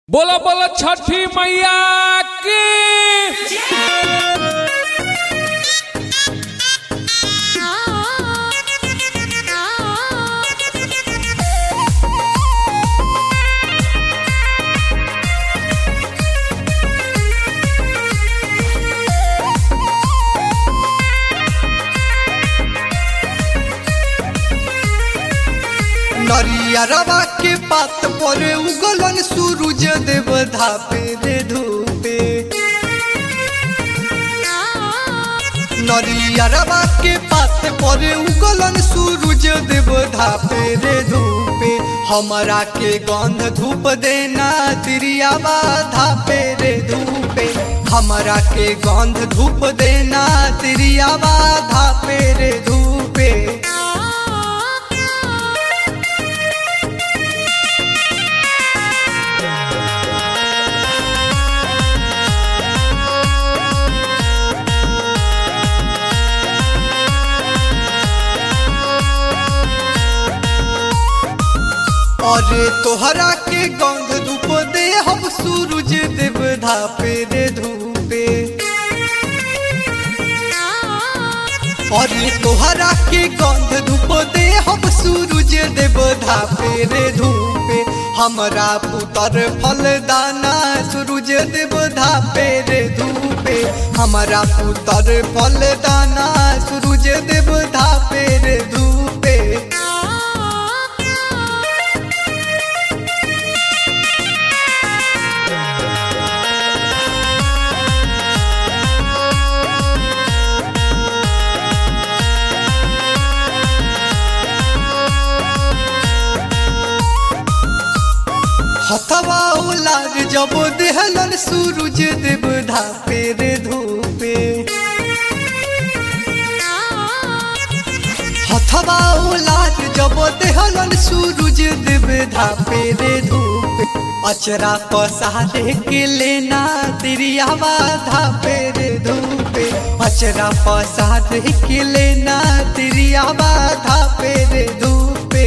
बोला बोला छठी मैया की नरियरवा के पात पर उगलन सूरज देव धापे रे धूपे नरियरवा के पात पर उगलन सूरज देव धापे रे धूपे हमरा के गंध धूप देना तिरियावा धापे रे धूपे हमरा के गंध धूप देना तिरियावा धापे रे धूपे अरे तोहरा के गंध धूप दे हम सूरज देव धापे रे धूपे अरे तोहरा के गंध धूप दे हम सूरज देव धापे रे धूपे हमरा पुतर फल दाना सूरज देव धापे रे धूपे हमरा पुतर फल दाना सूरज देव धापे रे धूपे हथवा उलार जब देहलन सूरज देव धापे रे धूपे हथवा उलार जब देहलन सूरज देव धापे रे धूपे अचरा पसारे के लेना तिरियावा धापे रे धूपे अचरा पसारे के लेना तिरियावा धापे रे धूपे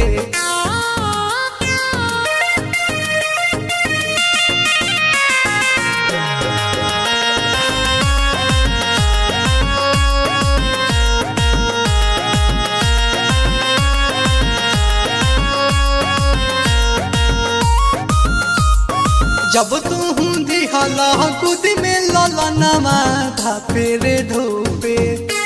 जब तू हुंदी हला कुद में लला नमा धापे रे धोपे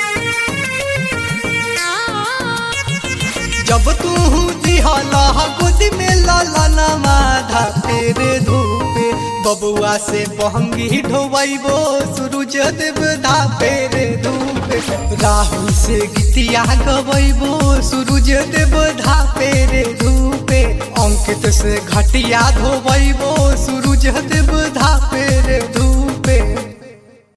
जब तू हुंदी हला कुद में लला नमा धापे रे धोपे बबुआ से बहंगी ढोबो सूरज देव धापे रे धूपे राहुल से गीतिया गबैबो सूरज देव धापे रे धूपे अंकित से घटिया धोबैबो सूरज देव धापे रे धूपे